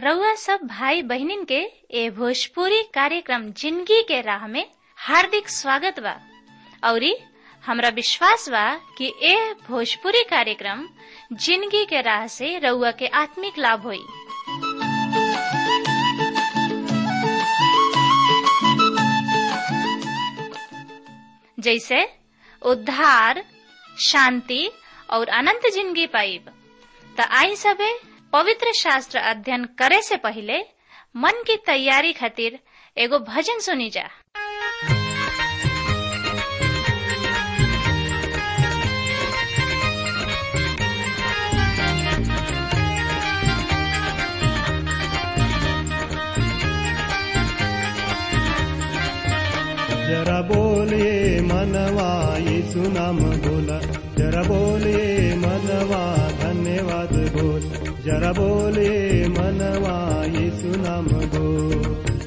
रउआ सब भाई बहिनीन के ए भोजपुरी कार्यक्रम जिंदगी के राह में हार्दिक स्वागत बा औरी हमरा विश्वास बा कि ए भोजपुरी कार्यक्रम जिंदगी के राह से रउआ के आत्मिक लाभ होई जैसे उद्धार शांति और अनंत जिंदगी पाइब त आई सबे पवित्र शास्त्र अध्ययन करे से पहले मन की तैयारी खातिर एगो भजन सुनी जा जरा बोले मनवा यीशु नाम बोला जरा बोले मनवा धन्यवाद बोल जरा बोले मनवा यीशु नाम बोल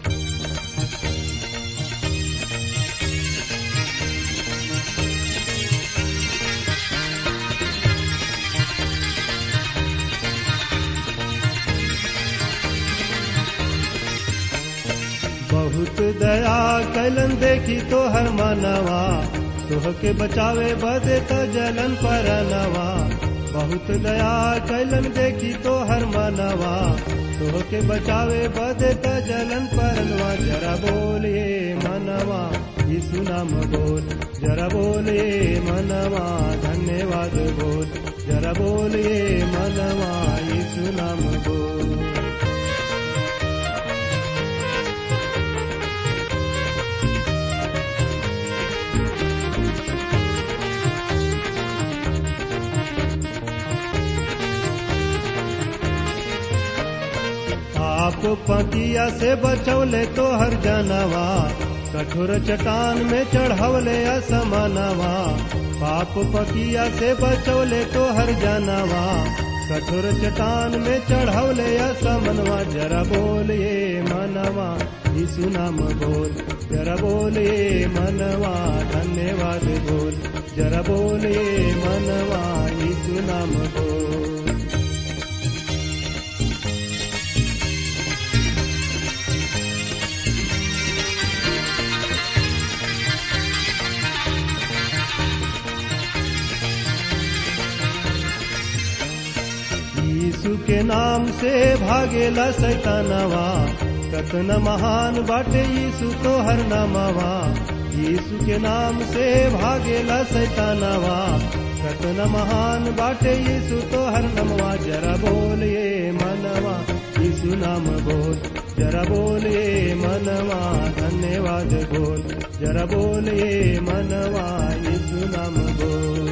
बहुत दया कैलन देखी तो हर मानवा तोह के बचावे बदे त जलन पर नवा बहुत दया कैलन देखी तो हर मानवा तोह के बचावे बदे त जलन पर नवा जरा बोलिए मनवा यीशु नाम बोल जरा बोलिए मनवा धन्यवाद बोल जरा बोलिए मनवा यीशु नाम बोल आप पतिया से बचौले तो हर जानवा कठोर चट्टान में चढ़वले असमानवा पाप पतिया से बचौले तो हर जानवा कठोर चट्टान में चढ़वले असमनवा जरा बोलिए मनवा यीशु नाम बोल जरा बोलिए मनवा धन्यवाद बोल जरा बोलिए मनवा यीशु नाम बोल यीशु के नाम से भागेला सैतानवा कतना महान बाटे यीशु तो हर नामवा यीशु के नाम से भागेला सैतानवा कतना महान बाटे यीशु तो हर नमवा जरा बोलिए मनवा यीशु नाम बोल जरा बोलिए मनवा धन्यवाद बोल जरा बोलिए मनवा यीशु नाम बोल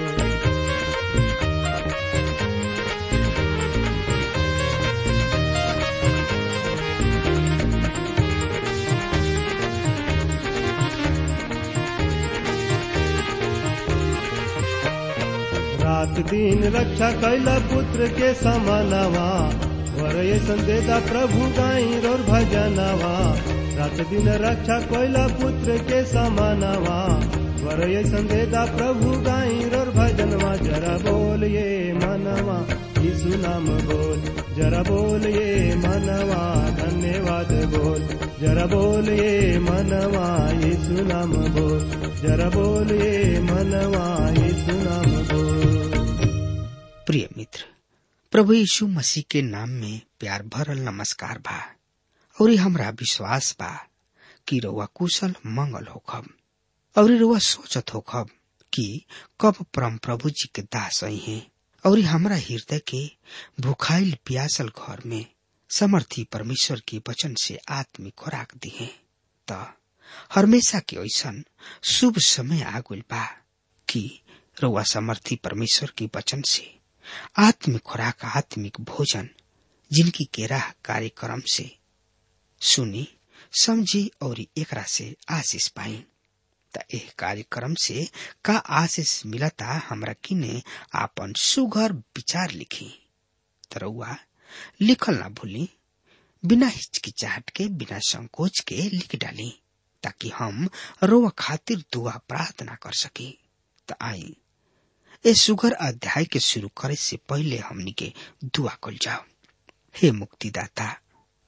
रात दिन रक्षा कैला पुत्र के समानवा वरय संदेदा प्रभु गाई रोर भजनवा रात दिन रक्षा कैला पुत्र के समानवा वरय संदेदा प्रभु गाई रोर भजनवा जरा बोलिए मनवा यीशु नाम बोल जरा बोलिए मनवा धन्यवाद बोल जरा बोलिए मनवा यीशु नाम बोल जरा बोलिए मनवा यीशु नाम बोल प्रिय मित्र प्रभु यीशु मसीह के नाम में प्यार भरल नमस्कार बा और हमरा विश्वास बा कि रउआ कुशल मंगल होखब और रउआ सोचत होखब कि कब परम प्रभु जी के दास आई हैं और हमरा हृदय के भुखाइल प्यासल घर में समर्थी परमेश्वर के वचन से आत्मिक खुराक दिए त हमेशा के ऐसन शुभ समय आगुल बा कि रउआ समर्थी परमेश्वर के वचन से आत्मिक खुराक आत्मिक भोजन जिनकी के राह कार्यक्रम से सुनी समझी और एकरा से आशीष पाई त एह कार्यक्रम से का आशीष मिलता हमरा किने आपन सुघर विचार लिखी तरौआ लिखल ना भूली बिना हिचकिचाहट के बिना संकोच के लिख डाली ताकि हम रोवा खातिर दुआ प्रार्थना कर सकी त आई ए सुगर अध्याय के शुरू करे से पहले हमनी के दुआ कल जाओ हे मुक्तिदाता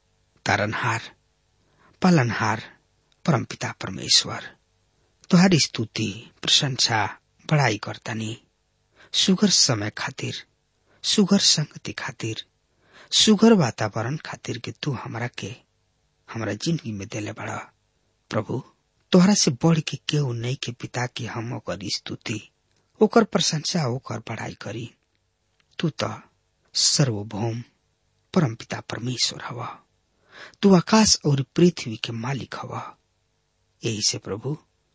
तारनहार पालनहार परमपिता परमेश्वर तुहारी स्तुति प्रशंसा बड़ाई करतानी सुगर समय खातिर सुगर संगति खातिर सुगर वातावरण खातिर कि तू हमरा के हमरा जिंदगी में देले बड़ा प्रभु तोहरा से बढ़ के केहू नहीं के पिता की हम ओकर स्तुति ओकर प्रशंसा ओकर बड़ाई करी तू तो सर्वभौम परम पिता परमेश्वर हवा तू आकाश और पृथ्वी के मालिक हवा यही से प्रभु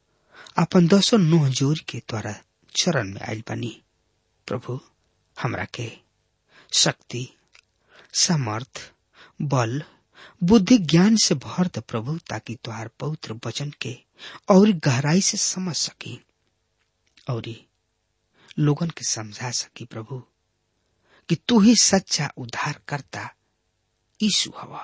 अपन दसो नोह जोर के द्वारा चरण में आयल बनी प्रभु हमरा के शक्ति समर्थ बल बुद्धि ज्ञान से भर द प्रभु ताकि तुहार पवित्र वचन के और गहराई से समझ सकी और लोगन के समझा सकी प्रभु कि तू ही सच्चा उद्धार करता यीशु हवा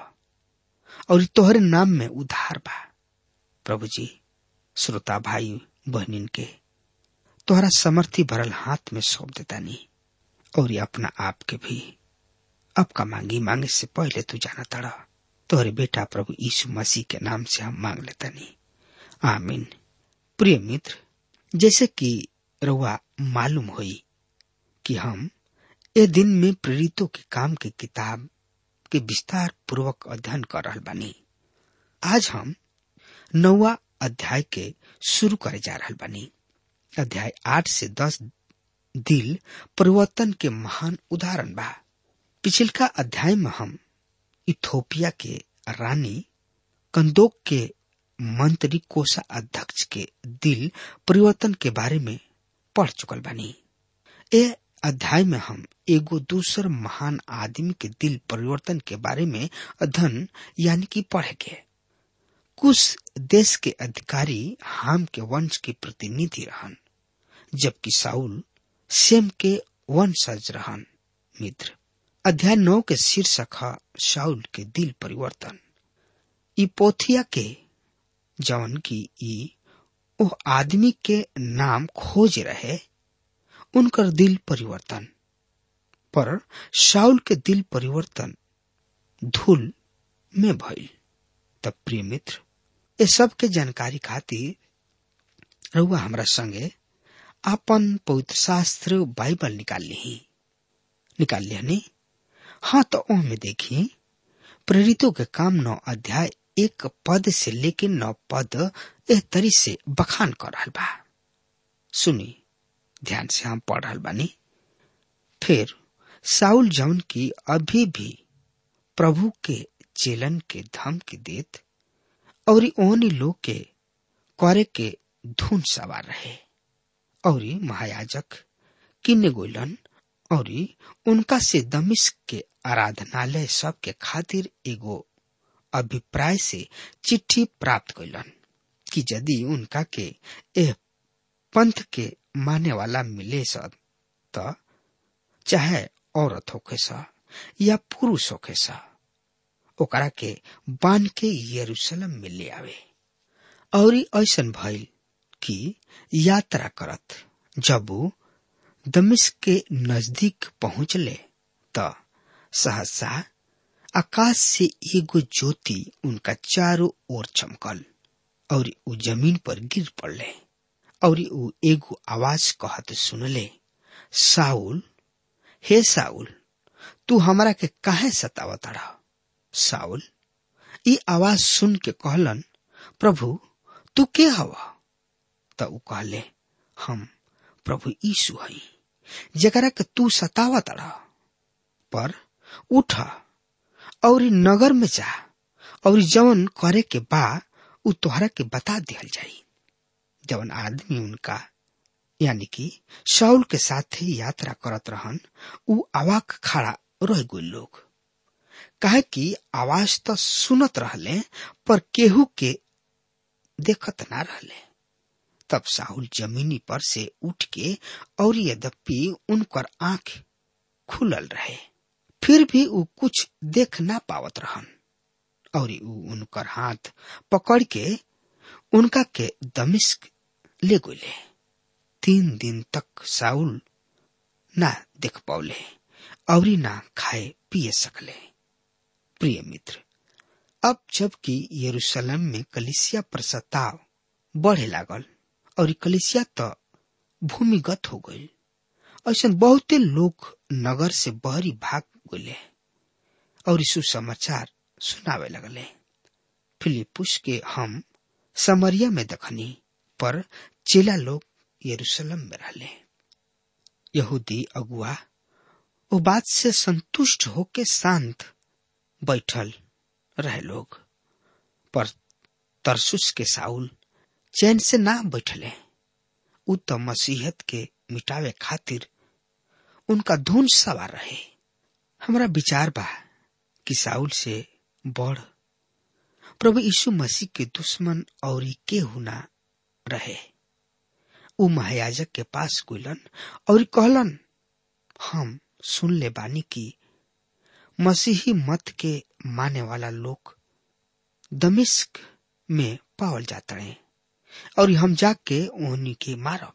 और तोहरे नाम में उद्धार बा प्रभु जी श्रोता भाई बहनिन के तोहरा समर्थी भरल हाथ में सौंप देता नी और अपना आप के भी अब का मांगी मांगे से पहले तू जाना तड़ा तोहरे बेटा प्रभु यीशु मसीह के नाम से हम मांग लेता नी आमीन प्रिय मित्र जैसे कि रुआ मालूम हुई कि हम ए दिन में प्रेरितों के काम के किताब के विस्तार पूर्वक अध्ययन कर रहा बानी आज हम नौवा अध्याय के शुरू करे जा रहा बानी अध्याय आठ से दस दिल परिवर्तन के महान उदाहरण बा पिछलका अध्याय में हम इथोपिया के रानी कंदोक के मंत्री कोषा अध्यक्ष के दिल परिवर्तन के बारे में पढ़ चुकल बानी ए अध्याय में हम एगो दूसर महान आदमी के दिल परिवर्तन के बारे में अध्ययन यानी कि पढ़ेंगे कुछ देश के अधिकारी हाम के वंश के प्रतिनिधि रहन जबकि साउल सेम के वंशज रहन मित्र अध्याय नौ के शीर्षक है शाउल के दिल परिवर्तन ई पोथिया के जौन की ई ओ आदमी के नाम खोज रहे उनकर दिल परिवर्तन पर शाउल के दिल परिवर्तन धूल में भइल तब प्रिय मित्र ये सब के जानकारी खातिर रहुआ हमरा संगे आपन पवित्र शास्त्र बाइबल निकाल ली निकाल लिया हाँ तो ओ में देखिए प्रेरितों के काम नौ अध्याय एक पद से लेके नौ पद एह तरी से बखान कर रहा बा सुनी ध्यान से हम पढ़ रहा बानी फिर साउल जौन की अभी भी प्रभु के चेलन के धमकी देत और ओहनी लोग के करे के धुन सवार रहे और महायाजक किन्ने गोलन और उनका से दमिश के आराधनालय सब के खातिर एगो अभिप्राय से चिट्ठी प्राप्त कैलन कि यदि उनका के एह पंथ के माने वाला मिले सब त चाहे औरत होके सा या पुरुष होके सा ओकरा के बांध के यरूशलेम में ले आवे और ऐसन भइल कि यात्रा करत जब वो दमिश के नजदीक पहुंचले त सहसा आकाश से एगो ज्योति उनका चारों ओर चमकल और उ जमीन पर गिर पड़ले और उ एगो आवाज कहत सुनले साउल हे साउल तू हमरा के काहे सतावतड़ा साउल ई आवाज सुन के कहलन प्रभु तू के हवा त उ कहले हम प्रभु यीशु हई जकरा के तू सतावतड़ा पर उठ और नगर में जा और जवन करे के बा उ तोहरा के बता दिहल जाई जवन आदमी उनका यानी कि शाउल के साथ यात्रा करत रहन उ अवाक खड़ा रह गई लोग कहे कि आवाज तो सुनत रहले पर केहू के देखत ना रहले तब साहुल जमीनी पर से उठ के और यद्यपि उनकर आंख खुलल रहे फिर भी उ कुछ देख ना पावत रहन और उ उनकर हाथ पकड़ के उनका के दमिश्क ले गोले तीन दिन तक साउल ना देख पौले और ना खाए पिए सकले प्रिय मित्र अब जबकि यरूशलेम में कलिसिया पर सताव बढ़े लागल और कलिसिया तो भूमिगत हो गई ऐसा बहुते लोग नगर से बहरी भाग गए और सुसमाचार सुनावे लगले फिलिपुस के हम समरिया में दखनी पर चेला लोग यरूशलेम में रहले यहूदी अगुआ वो बात से संतुष्ट होके शांत बैठल रहे लोग पर तरसुस के साउल चैन से ना बैठले उ तो मसीहत के मिटावे खातिर उनका धुन सवार रहे हमरा विचार बा कि साउल से बढ़ प्रभु यीशु मसीह के दुश्मन और के हुना रहे उ महायाजक के पास गुलन और कहलन हम सुन ले बानी की मसीही मत के माने वाला लोग दमिश्क में पावल जाता है और हम जाके उन्हीं के मारब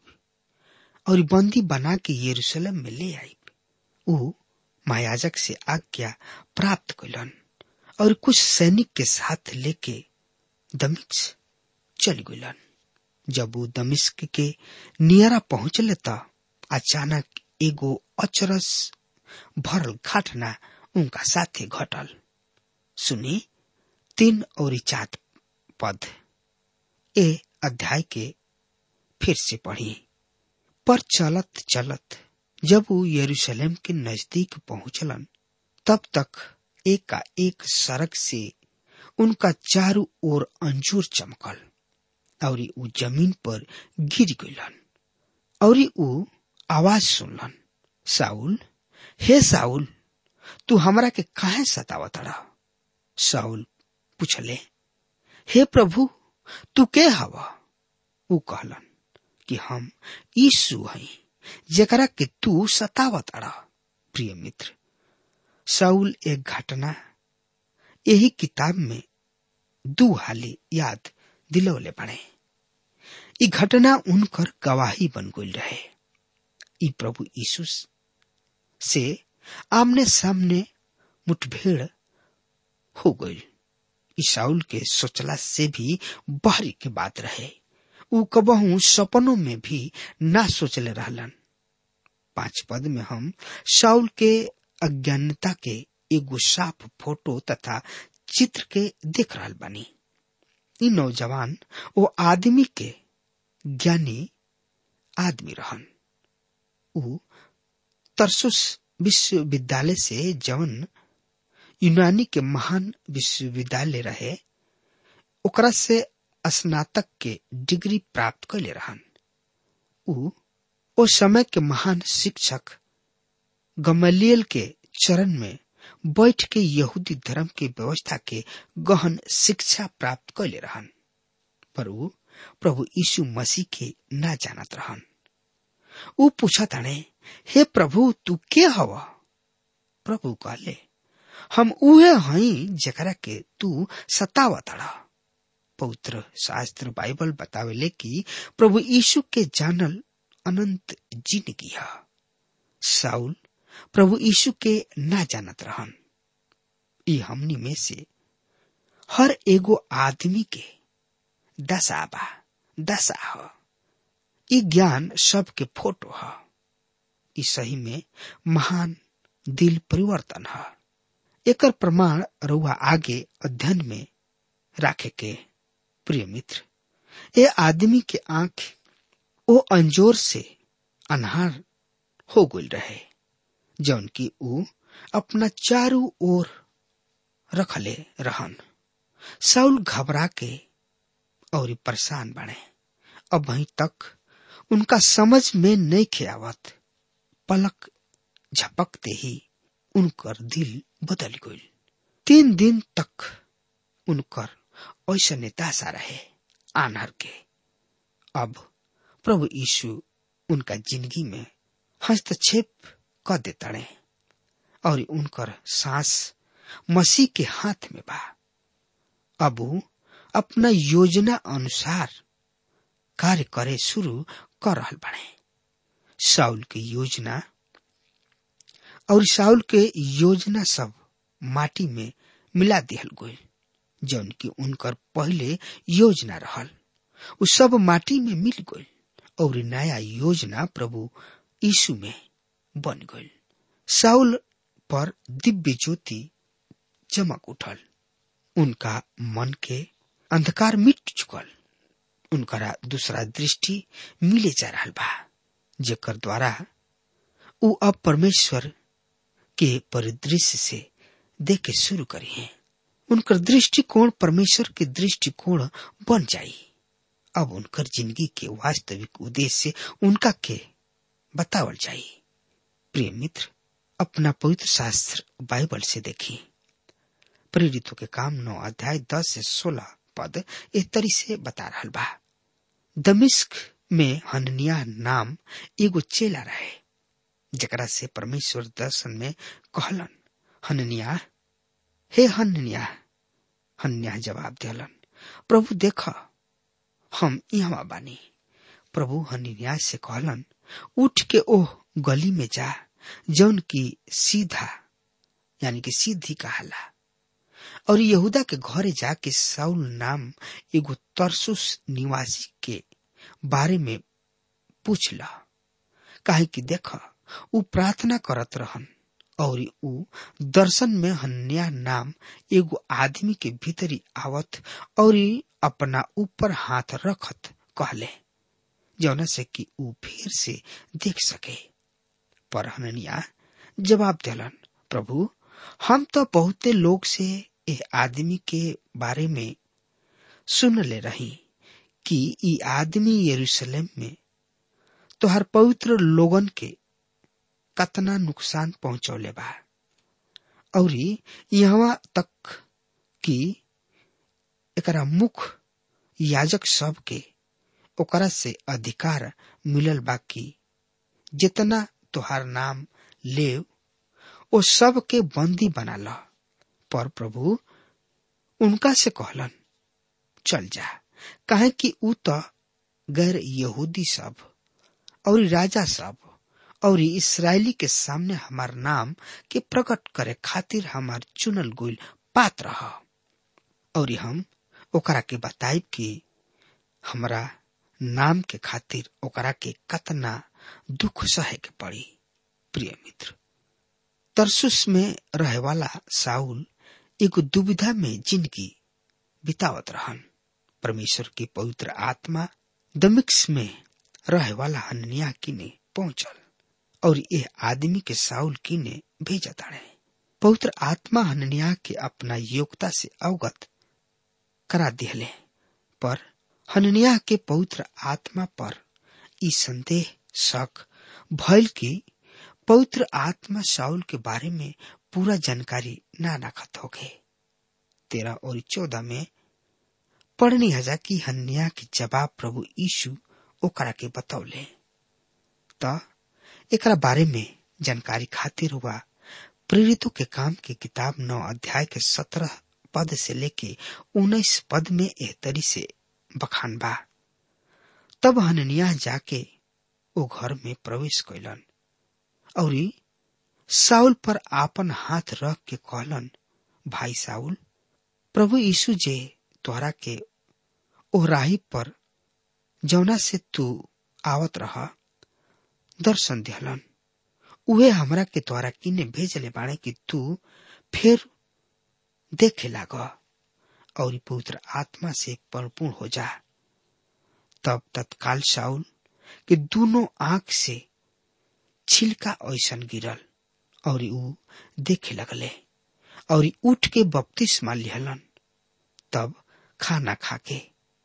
और बंदी बना के यरूशलेम में ले आई उ महायाजक से आज्ञा प्राप्त कैलन और कुछ सैनिक के साथ लेके दमिश्क चल गलन जब वो दमिश्क के नियरा पहुंचले त अचानक एगो अचरस भरल घटना उनका साथे घटल सुनी तीन और चार पद ए अध्याय के फिर से पढ़ी पर चलत चलत जब वो यरूशलेम के नजदीक पहुंचलन तब तक एक का एक सड़क से उनका चारों ओर अंजूर चमकल और उ जमीन पर गिर गलन और उ आवाज सुनलन साउल हे साउल तू हमरा के काहे सतावतड़ा साउल पूछले हे प्रभु तू के हवा उ कहलन कि हम यीशु हई जेकरा के तू सतावतड़ा प्रिय मित्र साउल एक घटना यही किताब में दू हाली याद दिलौले बने ई घटना उनकर गवाही बन गई रहे ई प्रभु यीशु से आमने सामने मुठभेड़ हो गई ईसाउल के सोचला से भी बाहरी के बात रहे उ कबहू सपनों में भी ना सोचले रहलन पांच पद में हम साउल के अज्ञानता के एगो साफ फोटो तथा चित्र के देख रहा बानी इ नौजवान वो आदमी के ज्ञानी आदमी रहन उ तरसुस विश्वविद्यालय से जवन यूनानी के महान विश्वविद्यालय रहे ओकरा से स्नातक के डिग्री प्राप्त कैले रहन उ ओ समय के महान शिक्षक गमलियल के चरण में बैठ के यहूदी धर्म के व्यवस्था के गहन शिक्षा प्राप्त कैले रहन पर उ प्रभु यीशु मसीह के ना जानत रहन उ पूछा ताने हे प्रभु तू के हवा प्रभु कहले हम उहे हई जकरा के तू सतावतड़ा पवित्र शास्त्र बाइबल बतावेले कि प्रभु यीशु के जानल अनंत जिंदगी है साउल प्रभु यीशु के ना जानत रहन ई हमनी में से हर एगो आदमी के दशा बा दशा ह ई ज्ञान सबके फोटो ह ई सही में महान दिल परिवर्तन है एकर प्रमाण रुआ आगे अध्ययन में राखे के प्रिय मित्र ए आदमी के आंख ओ अंजोर से अनहार हो गई रहे जौन की ऊ अपना चारू ओर रखले रहन साउल घबरा के और परेशान बने अब वहीं तक उनका समझ में नहीं खियावत पलक झपकते ही उनकर दिल बदल गई तीन दिन तक उनकर ऐसा निताशा रहे आनहर के अब प्रभु यीशु उनका जिंदगी में हस्तक्षेप कर देता और उनकर सांस मसीह के हाथ में बा अब ऊ अपना योजना अनुसार कार्य करे शुरू कर रहा बने साउल की योजना और साउल के योजना सब माटी में मिला दिहल गई जौन की उनकर पहले योजना रहल उ सब माटी में मिल गई और नया योजना प्रभु यीशु में बन गई साउल पर दिव्य ज्योति चमक उठल उनका मन के अंधकार मिट चुकल उनकरा दूसरा दृष्टि मिले जा रहा बा जेकर द्वारा उ अब परमेश्वर के परिदृश्य से देखे शुरू करी है उनकर दृष्टिकोण परमेश्वर के दृष्टिकोण बन जाई अब उनकर जिंदगी के वास्तविक उद्देश्य उनका के बतावल जाई प्रिय मित्र अपना पवित्र शास्त्र बाइबल से देखी प्रेरितों के काम नौ अध्याय दस से सोलह पद इस तरी से बता रहा बा दमिश्क में हननिया नाम एगो चेला रहे जकरा से परमेश्वर दर्शन में कहलन हननिया हे हननिया हन्या जवाब दिलन प्रभु देख हम यहाँ बानी प्रभु हननिया से कहलन उठ के ओह गली में जा जौन की सीधा यानी कि सीधी कहाला और यहूदा के घरे जाके साउल नाम एगो तरसुस निवासी के बारे में पूछ ल काहे कि देख उ प्रार्थना करत रहन और उ दर्शन में हन्या नाम एगो आदमी के भीतरी आवत और अपना ऊपर हाथ रखत कहले जौना से कि उ फिर से देख सके पर हननिया जवाब दिलन प्रभु हम तो बहुते लोग से ए आदमी के बारे में सुन ले रही कि ई आदमी यरूशलेम में तोहर पवित्र लोगन के कतना नुकसान पहुंचौले बा और यहाँ तक कि एकरा मुख याजक सब के ओकरा से अधिकार मिलल बा कि जितना तोहार नाम लेव ओ सब के बंदी बना ल पर प्रभु उनका से कहलन चल जा काहे कि उ तो गैर यहूदी सब और राजा सब और इसराइली के सामने हमार नाम के प्रकट करे खातिर हमार चुनल गुल पात्र ह और हम ओकरा के बताइब कि हमरा नाम के खातिर ओकरा के कतना दुख सहे के पड़ी प्रिय मित्र तरसुस में रहे वाला साउल एगो दुविधा में जिंदगी बितावत रहन परमेश्वर की पवित्र आत्मा दमिक्स में रहे वाला हननिया किने पहुंचल और यह आदमी के साउल किने भेजा ताड़े पवित्र आत्मा हननिया के अपना योग्यता से अवगत करा दिहले पर हननिया के पवित्र आत्मा पर ई संदेह शक भयल की पवित्र आत्मा साउल के बारे में पूरा जानकारी ना रखत हो गए तेरह और चौदह में पढ़नी हजा की हन्या के जवाब प्रभु यीशु ओकरा के बतौले त एकरा बारे में जानकारी खातिर हुआ प्रेरितों के काम के किताब नौ अध्याय के सत्रह पद से लेके उन्नीस पद में एह तरी से बखान बा तब हननिया जाके ओ घर में प्रवेश कैलन और साउल पर आपन हाथ रख के कहलन भाई साउल प्रभु यीशु जे तोहरा के ओ राही पर जौना से तू आवत रहा दर्शन दिहलन उहे हमरा के तोहरा किने भेजले बाड़े कि तू फिर देखे लाग और पवित्र आत्मा से परिपूर्ण हो जा तब तत्काल साउल के दोनों आंख से छिलका ऐसन गिरल और ऊ देखे लगले और उठ के बपतिस्मा लिहलन तब खाना खाके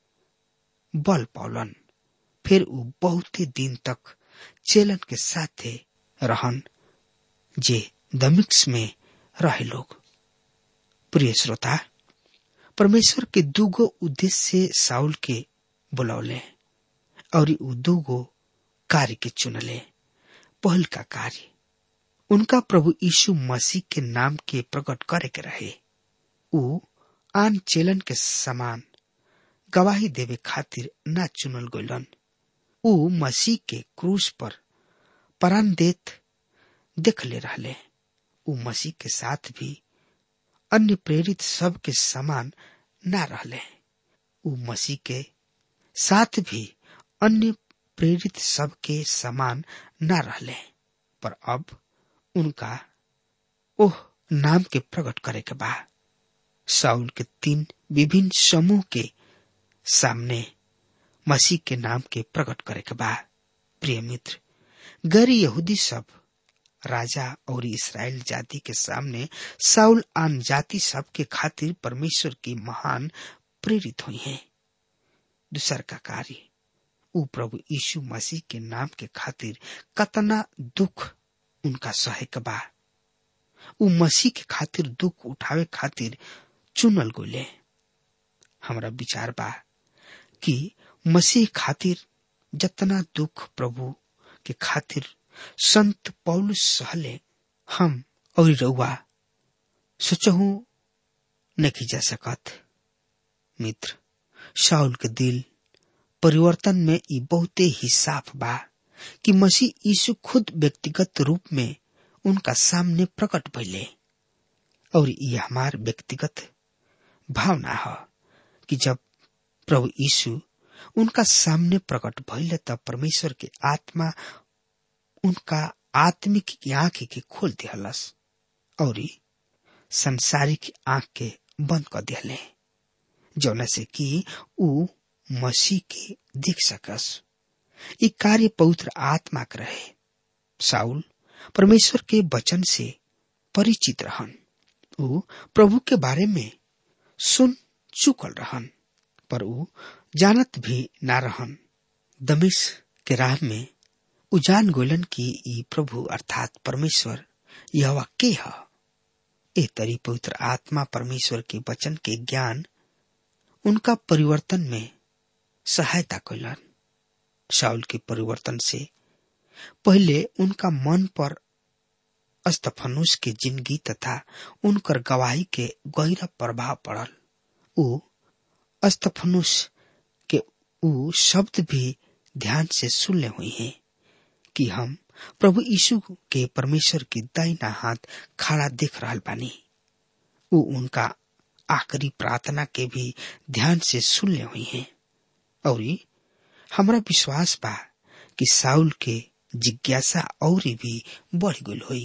बल पौलन फिर ऊ बहुत ही दिन तक चेलन के साथे रहन जे दमिक्स में रहे लोग प्रिय श्रोता परमेश्वर के दूगो उद्देश्य से साउल के बुलौले और ऊ दूगो कार्य के चुनले पहल का कार्य उनका प्रभु यीशु मसीह के नाम के प्रकट करे के रहे ऊ आन चेलन के समान गवाही देवे खातिर ना चुनल गलन ऊ मसीह के क्रूस पर परान देत देख ले रहले ऊ मसीह के साथ भी अन्य प्रेरित सब के समान ना रहले उ मसीह के साथ भी अन्य प्रेरित सब के समान ना रहले पर अब उनका ओह नाम के प्रकट करे के बा साउल के तीन विभिन्न समूह के सामने मसीह के नाम के प्रकट करे के बा प्रिय मित्र गैर यहूदी सब राजा और इसराइल जाति के सामने साउल आन जाति सब के खातिर परमेश्वर की महान प्रेरित हुई है दूसर का कार्य उ प्रभु यीशु मसीह के नाम के खातिर कतना दुख उनका सहे के बा उ मसीह के खातिर दुख उठावे खातिर चुनल गोले हमरा विचार बा कि मसीह खातिर जतना दुख प्रभु के खातिर संत पौलुस सहले हम और रउआ सोचहु नहीं जा सकत मित्र शाउल के दिल परिवर्तन में ई बहुते ही साफ बा कि मसीह यीशु खुद व्यक्तिगत रूप में उनका सामने प्रकट भइले और ये हमार व्यक्तिगत भावना है कि जब प्रभु यीशु उनका सामने प्रकट भइले तब परमेश्वर के आत्मा उनका आत्मिक आंख के खोल दिहलस और संसारिक आंख के बंद कर दिहले जौना से कि ऊ मसीह के देख सकस ये कार्य पवित्र आत्मा के रहे साउल परमेश्वर के वचन से परिचित रहन ऊ प्रभु के बारे में सुन चुकल रहन पर ऊ जानत भी ना रहन दमिश के राह में ऊ जान गोलन की ई प्रभु अर्थात परमेश्वर यह के है ए तरी पवित्र आत्मा परमेश्वर के वचन के ज्ञान उनका परिवर्तन में सहायता कैलन शाउल के परिवर्तन से पहले उनका मन पर अस्तफनुस के जिंदगी तथा उनकर गवाही के गहरा प्रभाव पड़ल ऊ अस्तफनुस के ऊ शब्द भी ध्यान से सुनले हुई हैं कि हम प्रभु यीशु के परमेश्वर के दाहिना हाथ खड़ा देख रहा बानी ऊ उनका आखिरी प्रार्थना के भी ध्यान से सुनले हुई हैं और हमरा विश्वास बा कि साउल के जिज्ञासा और भी बढ़ गई हुई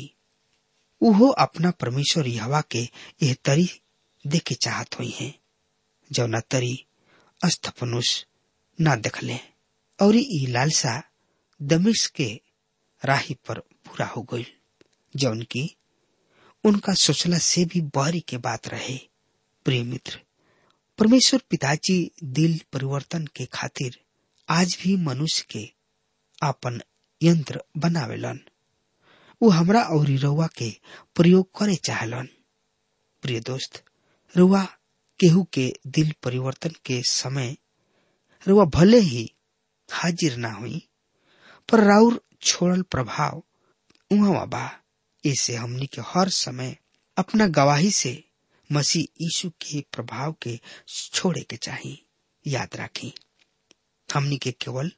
उहो अपना परमेश्वर यहवा के यह तरी देखे चाहत हुई हैं जौना तरी अस्थपनुष न देखले और ई लालसा दमिश के राही पर पूरा हो गई जौन की उनका सोचला से भी बहरी के बात रहे प्रिय मित्र परमेश्वर पिताजी दिल परिवर्तन के खातिर आज भी मनुष्य के आपन यंत्र बनावेलन वो हमरा और रउआ के प्रयोग करे चाहलन प्रिय दोस्त रुआ केहू के दिल परिवर्तन के समय रुआ भले ही हाजिर ना हुई पर राउर छोड़ल प्रभाव उहाँ बा ऐसे हमनी के हर समय अपना गवाही से मसीह यीशु के प्रभाव के छोड़े के चाहिए याद रखी हमनी के केवल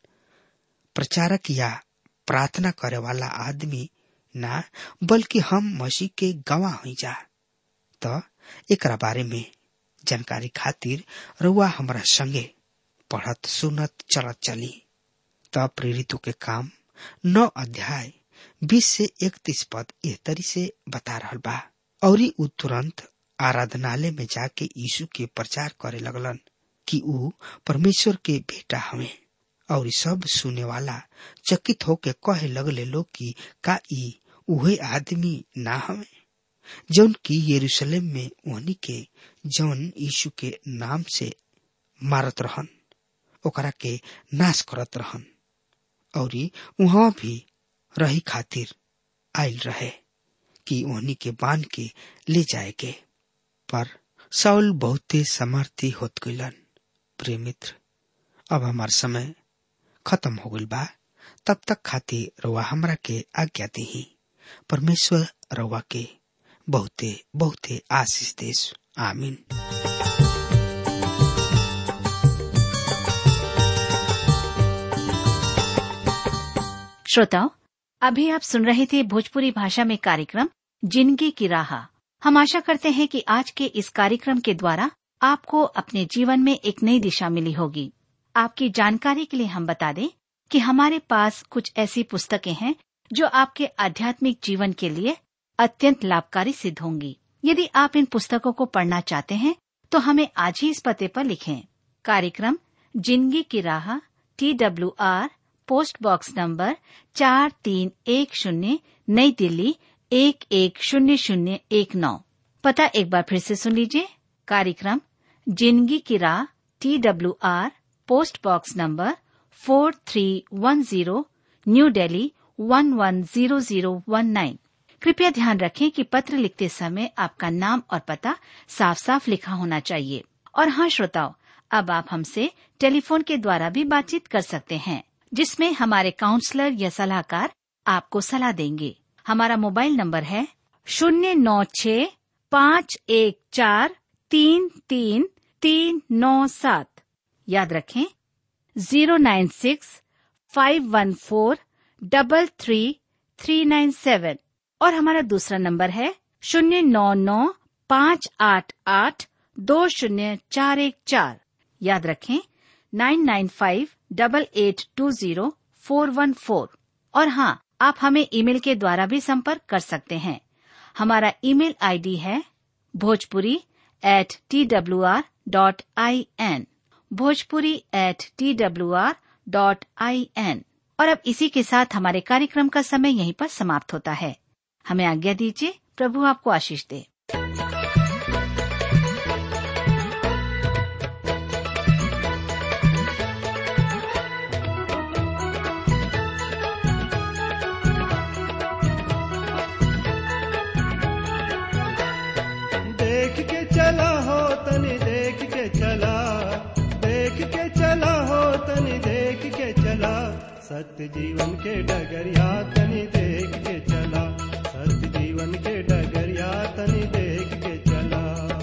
प्रचारक या प्रार्थना करे वाला आदमी ना बल्कि हम मसीह के गवाह हो जा तो एकरा बारे में जानकारी खातिर रुआ हमरा संगे पढ़त सुनत चलत चली तब प्रेरितों के काम नौ अध्याय बीस से इकतीस पद एह तरी से बता रहा बा और उ तुरंत आराधनालय में जाके यीशु के प्रचार करे लगलन कि ऊ परमेश्वर के बेटा हमें और सब सुने वाला चकित होके कहे लगले लोग कि का ई उहे आदमी ना हमें जौन की यरूशलेम में ओहनी के जौन यीशु के नाम से मारत रहन ओकरा के नाश करत रहन और वहां भी रही खातिर आयल रहे कि ओहनी के बांध के ले जाए के पर साउल बहुते समर्थी होत गइलन प्रिय मित्र अब हमार समय खत्म हो गइल बा तब तक खातिर रउआ हमरा के आज्ञा दी परमेश्वर रउआ के बहुते बहुते आशीष देश आमीन श्रोताओं अभी आप सुन रहे थे भोजपुरी भाषा में कार्यक्रम जिंदगी की राह हम आशा करते हैं कि आज के इस कार्यक्रम के द्वारा आपको अपने जीवन में एक नई दिशा मिली होगी आपकी जानकारी के लिए हम बता दें कि हमारे पास कुछ ऐसी पुस्तकें हैं जो आपके आध्यात्मिक जीवन के लिए अत्यंत लाभकारी सिद्ध होंगी यदि आप इन पुस्तकों को पढ़ना चाहते हैं तो हमें आज ही इस पते पर लिखें कार्यक्रम जिंदगी की राह T W R post box number चार तीन एक शून्य नई दिल्ली एक एक शून्य शून्य एक नौ पता एक बार फिर से सुन लीजिए कार्यक्रम जिंदगी की राह T W R post box number four three one zero new Delhi one one zero zero one nine कृपया ध्यान रखें कि पत्र लिखते समय आपका नाम और पता साफ साफ लिखा होना चाहिए और हाँ श्रोताओं अब आप हमसे टेलीफोन के द्वारा भी बातचीत कर सकते हैं जिसमें हमारे काउंसलर या सलाहकार आपको सलाह देंगे हमारा मोबाइल नंबर है शून्य नौ छ पाँच एक चार तीन तीन तीन नौ सात याद रखें zero nine six five one four double three three nine seven और हमारा दूसरा नंबर है शून्य नौ नौ पाँच आठ आठ दो शून्य चार एक चार याद रखें nine nine five double eight two zero four one four और हाँ आप हमें ईमेल के द्वारा भी संपर्क कर सकते हैं हमारा ईमेल आईडी है Bhojpuri at T W R dot I N Bhojpuri at T W R dot I N और अब इसी के साथ हमारे कार्यक्रम का समय यहीं पर समाप्त होता है हमें आज्ञा दीजिए प्रभु आपको आशीष दे देख के चला हो तनी देख के चला देख के चला हो तनी देख के चला सत्य जीवन के डगरिया तनी देख के चला सत्य जीवन के डगरिया तनी देख के चला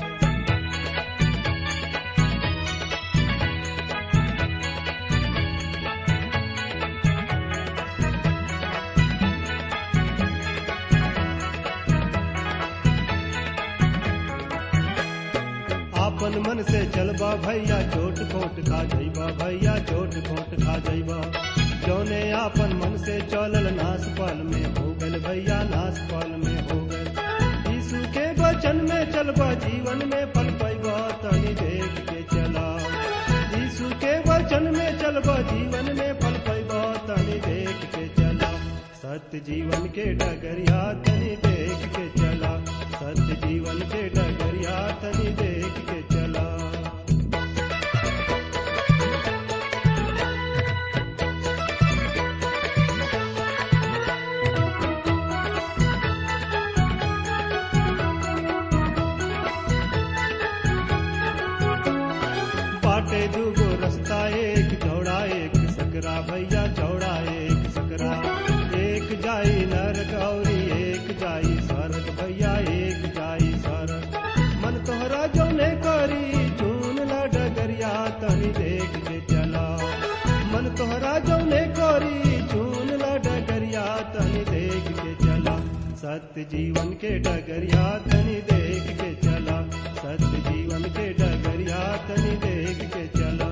आपन मन से चलबा भैया चोट खोट खा जइबा भैया चोट खोट खा जइबा जौने आपन मन से चलल नास पाल में हो गल भैया नास पाल में हो गल यीशु के वचन में चलबा जीवन में पल पैबा तनी देख के चला यीशु के वचन में चलबा जीवन में पल पैबा तनी देख के चला सत्य जीवन के डगरिया तनी देख के चला सत्य जीवन के डगरिया तनी देख के चला बाटे दूगो रास्ता एक चौड़ा एक सकरा भैया चौड़ा एक सकरा एक जाई नरक औरी एक जाई स्वर्ग भैया एक जाई स्वर्ग मन तोहरा जौने करी चून ला डगरिया तनी देख के चला मन तोहरा जौने करी चून ला डगरिया तनी देख के चला सत्य जीवन के डगरिया तनी देख के चला सत्य जीवन के डगरिया तनी देख के चला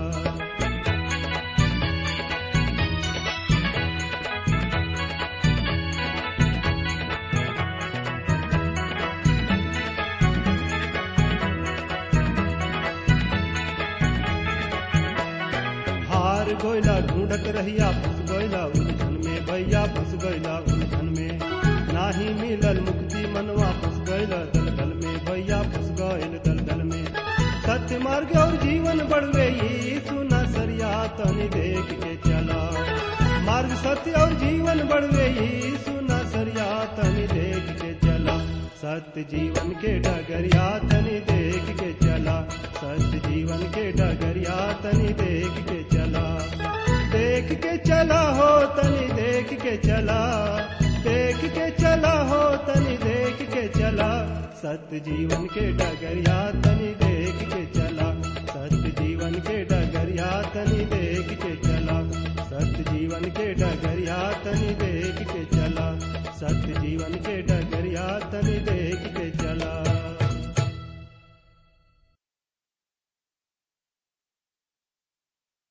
हार गोयला ढूंढत रहिया फंस गोयला उलझन में भैया फंस गोयला उलझन में नाही मिलल मुक्ति मनवा फंस गयल दलदल में भैया फंस गयल दलदल में सत्य मार्ग और जीवन बढ़वे यीशु न सरिया तनी देख के चला मार्ग सत्य और जीवन बढ़वे यीशु न सरिया तनी देख के चला सत्य जीवन के डगरिया तनी देख के चला सत्य जीवन के डगरिया तनी देख के चला देख के चला हो तनी देख के चला देख के चला हो तनी देख के चला सत्य जीवन के डगरिया तनी देख के चला सत्य जीवन के डगरिया तनी देख के चला सत्य जीवन के डगरिया तनी देख के चला सत्य जीवन के डगर